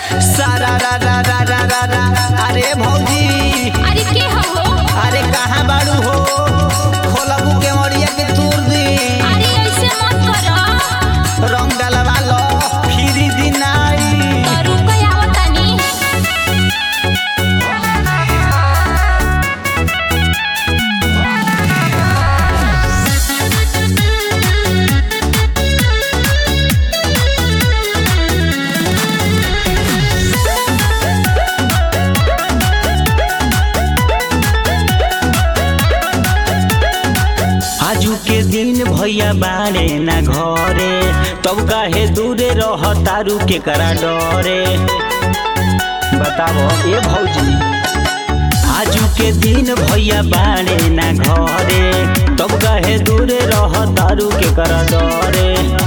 सारा रा रा रा रा रा रा अरे भौजी अरे के हो अरे कहाँ बाड़ू हो खोलबू के मरिया के तोड़ दी अरे ऐसे मत करो रंग डलवा लो फिरी दिन आई दारू कया आवतानी आजू के दिन भैया बाड़े ना घरे तब काहे दूरे रह तारू के करा डरे बताओ ए भौजी आजू के दिन भैया बाड़े ना घरे तब काहे दूरे रह तारू के करा डरे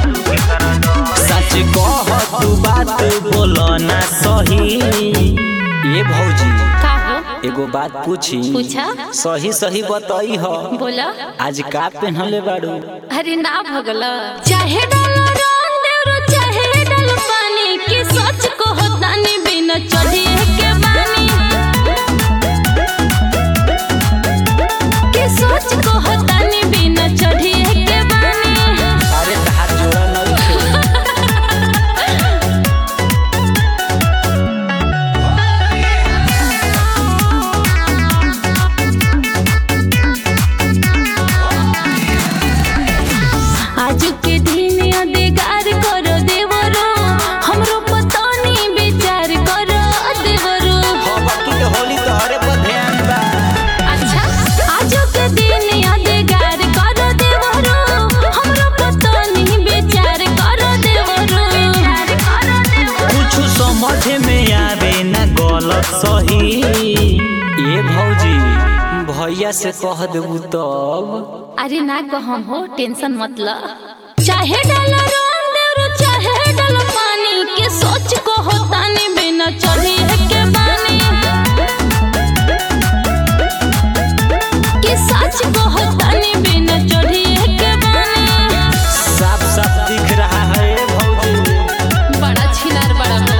सच कह तू बात बोलो ना सही ए भौजी का हो एगो बात पूछी पूछा सही सही बताई हो बोला आज का पहनले बाड़ू अरे ना भगला चाहे डालो रंग देवरो चाहे डालो पानी की सोच को होतानी बिना चढ़िए के बानी की सोच को होतानी बिना चढ़िए के बानी अरे तहार जोड़ा नइखे आज के दिन अदेगार करो देवरो हमरो पतानी विचार करो देवरो बाकी के होली तोहरे पर ध्यान बा अच्छा आज के दिन अदेगार करो देवरो हमरो पतानी विचार करो देवरो विचार करो देवरो कुछ समझ में आवे ना गलत सही ये भौजी भैया से कह देबू तब अरे ना कहम हो टेंशन मत ल चाहे डालो रंग देवरो चाहे डालो पानी के सोच को होतानी बिना चढ़ी के बानी के सच को होतानी बिना चढ़ी के बानी साफ साफ दिख रहा है ये भौजी बड़ा छिनार बड़ा हो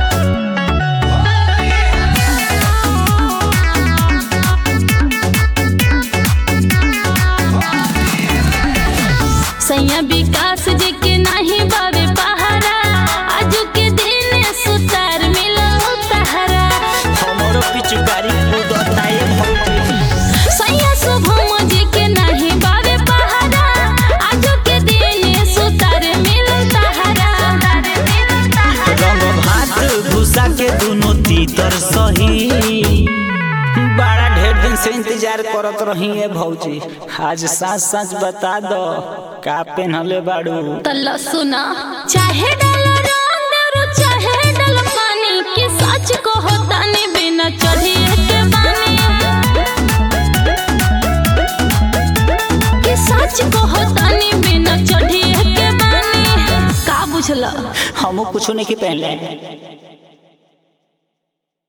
सैया विकास जी के नाही बाबे पहारा आज के दिन सुतार मिलो तहरा हमरो पिचुकारी कूदता ये भौजी सैया शुभम जी के नाही बाबे पहारा आज के दिन सुतार मिलो तहरा रंग भात भूसा के दोनों तीतर सही बड़ा ढेर दिन से इंतजार करत रही है भौजी आज सच सच बता दो का पहनले बाड़ू तल्ला सुना चाहे डालो रंग देवरो चाहे डालो पानी के सच को होतानी बिना चढ़िए के बानी के सच को होतानी बिना चढ़िए के बानी का बुझला हमू कुछ नहीं के पहनले